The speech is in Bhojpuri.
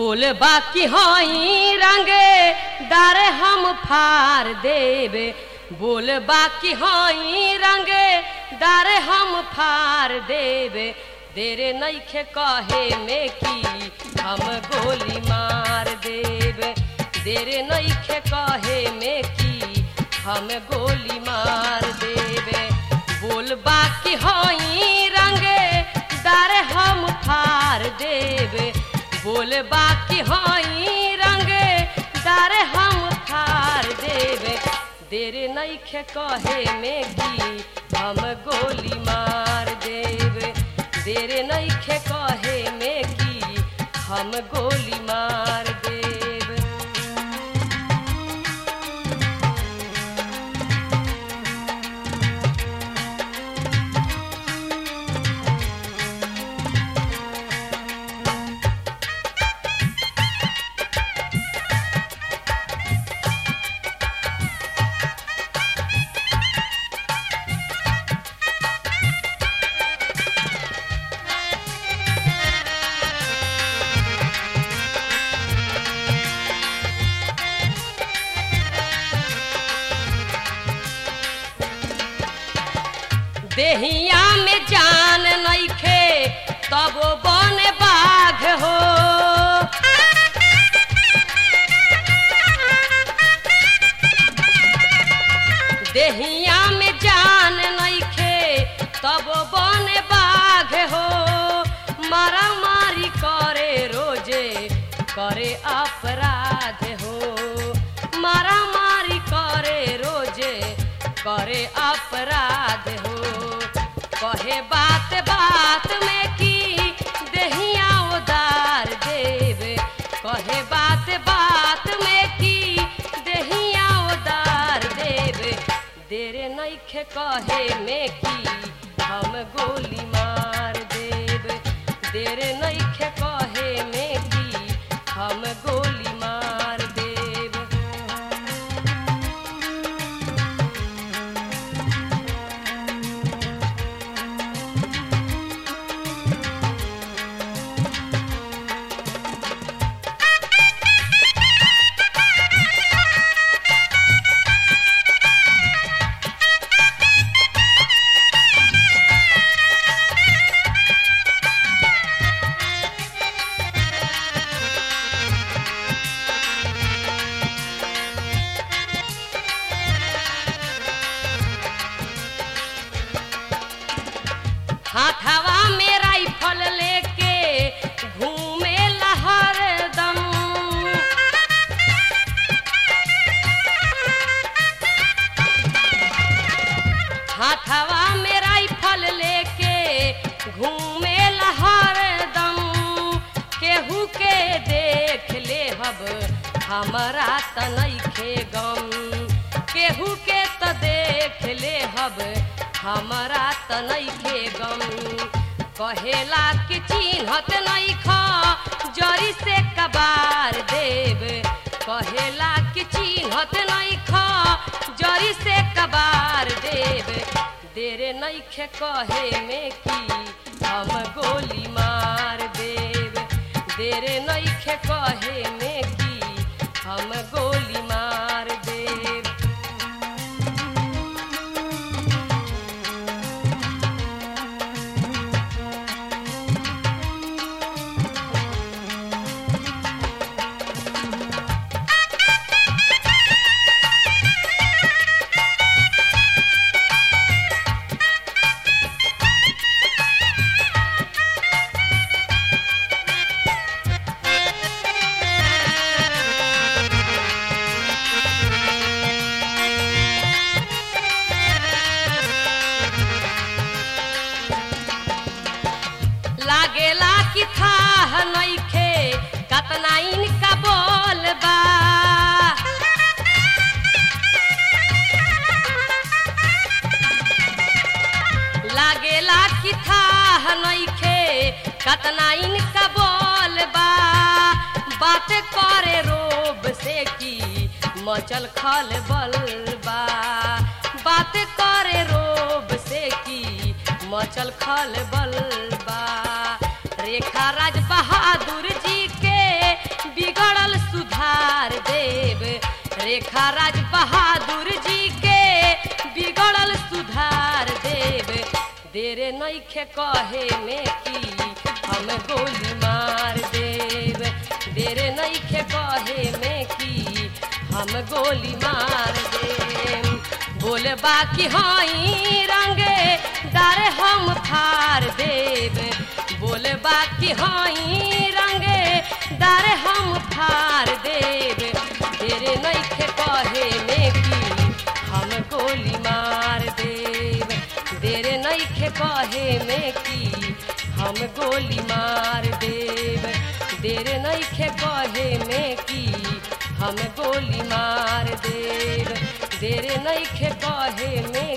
बोल बाकी हई रंगे डारे हम फार देवे बोल बाकी हई रंगे डारे हम फार देवे देरे नईखे कहे में की हम गोली मार देवे देरे नईखे कहे में की हम गोली मार देवे बोल बाकी हई रंगे डारे हम फार देवे बोल बाकी हई रंगे डारे हम फार देवे देरे नईखे कहे में की हम गोली मार देवे देरे नईखे कहे में की हम गोली मार देवे देहिया में जान नईखे तब बन बाघ हो देहिया में जान नईखे तब बन बाघ हो मारा मारी करे रोजे करे अपराध हो मारा मारी करे रोजे करे अपराध हो कहे बात बात में की देहिया उदार देवे कहे बात बात में की देहिया उदार देवे देरे नईखे कहे में की हम गोली मार देवे देरे नईखे कहे में की हम गोली मार देवे हाथवा में राइफल लेके घूमे हरदम हाथवा में राइफल लेके घूमे हरदम केहू के देख ले हब हमरा त नइखे गम केहू के त देख ले हब हमरा त नइखे गम कहेला कि चिन्हत नइख जरी से कबार देव कहेला कि चिन्हत नइख जरी से कबार देव देरे नइखे कहे में की हम गोली मार देव देरे नइखे कहे में की हम गोली मार देव लागेला कि था नइखे कतना इनका बोल बा लागेला कि था नइखे कतना इनका बोल बा बात करे रोब से की मचल खल बल बा बात करे रोब से की मचल खल बल बा रेखा राज बहादुर जी के रेखा राज बहादुर जी के बिगड़ल सुधार देव देरे नईखे कहे में की हम गोली मार देव देरे नईखे कहे में की हम गोली मार देव बोले बाकी हई रंगे डारे हम फार देव बोले बाकी हई रंगे डारे हम फार देव तेरे नईखे कहे में की हम गोली मार देव तेरे नईखे कहे में की हम गोली मार देव तेरे नईखे कहे में की हम गोली मार देव तेरे नईखे कहे में